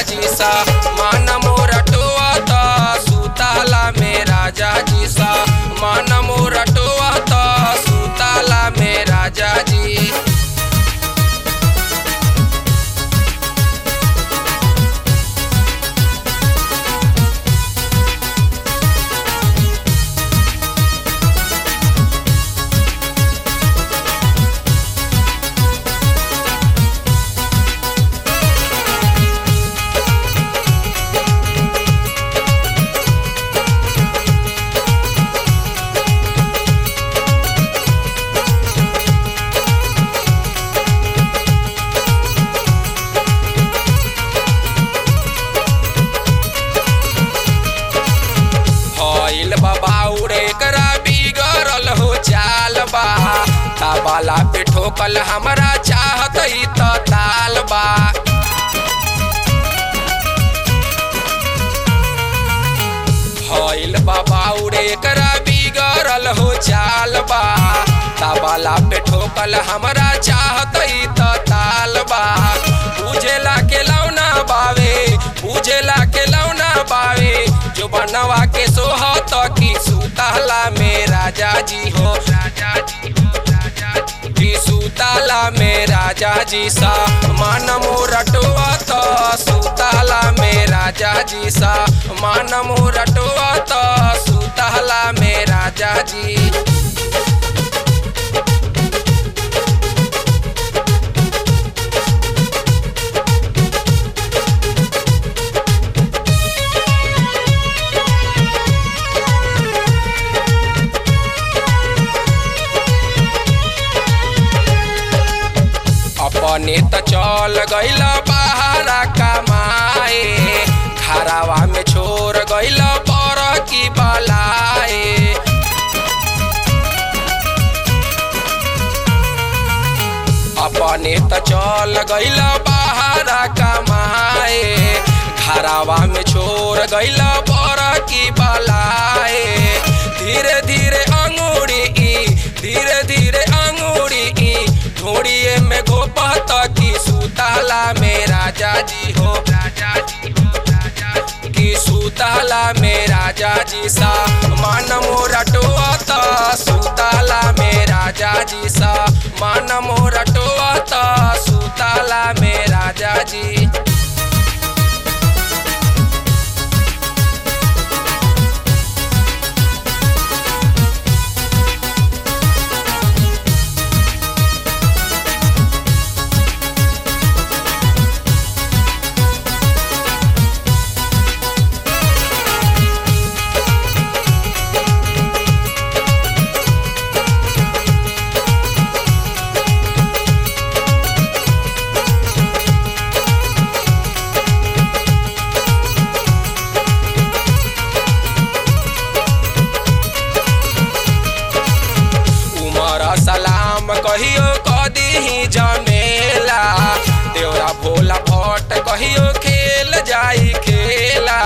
जी सा मान मोरा टोआता सुताला में राजा जी सा मान मोरा टोआता सुताला में राजा जी हईल बाबाउरे करा बिगड़ल हो चाल बा ताबाला पे ठोकल हमरा चाहत ही त ताल बा हईल बाबाउरे करा बिगड़ल हो चाल बा ताबाला पे ठोकल हमरा चाहत ही त ताल बा बुझेला के लौना बावे बुझेला के लौना बावे जो बनवा के सोहत की सुताला में राजा जी हो राजा जी हो राजा जी की सुताला में राजा जी सा मान मोरटवा तो सुताला में राजा जी सा मान मोरटवा तो सुताला में राजा जी अपने त चल गइल बहारा कमाए घरावा में छोड़ गइल पर की बलाए अपने त चल गइल बहारा कमाए घरावा में छोड़ गइल पर की बलाए धीरे धीरे अंगूरी ई धीरे धीरे अंगूरी ई ढोड़िए में गोपत की सुताला में राजा जी हो राजा जी हो राजा जी की सुताला में राजा जी सा मान मोरा टोआता सुताला में राजा जी सा मान मोरा टोआता सुताला में राजा जी उमर सलाम कहियो कदी जमेला देवरा भोला भट्ट कहियो खेल जाई खेला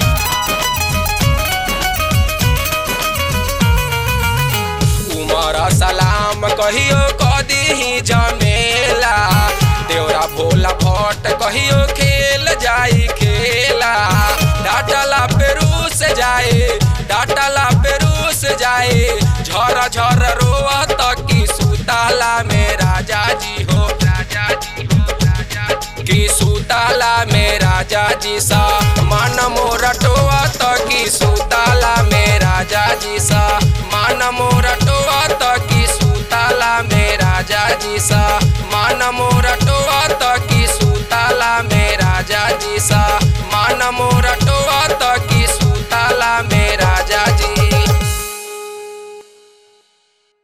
उमर सलाम कहियो कदी जमेला देवरा भोला भट्ट कहियो खेल जाई खेला डाटला पेरू से जाए डाटला पेरू से जाए झर झर रोवत की सुताला में राजा जी हो राजा जी हो राजा जी की सुताला में राजा जी सा मान मोरटवा तो की सुताला में राजा जी सा मान मोरटवा तो की सुताला में राजा जी सा मान मोरटवा तो की सुताला में राजा जी सा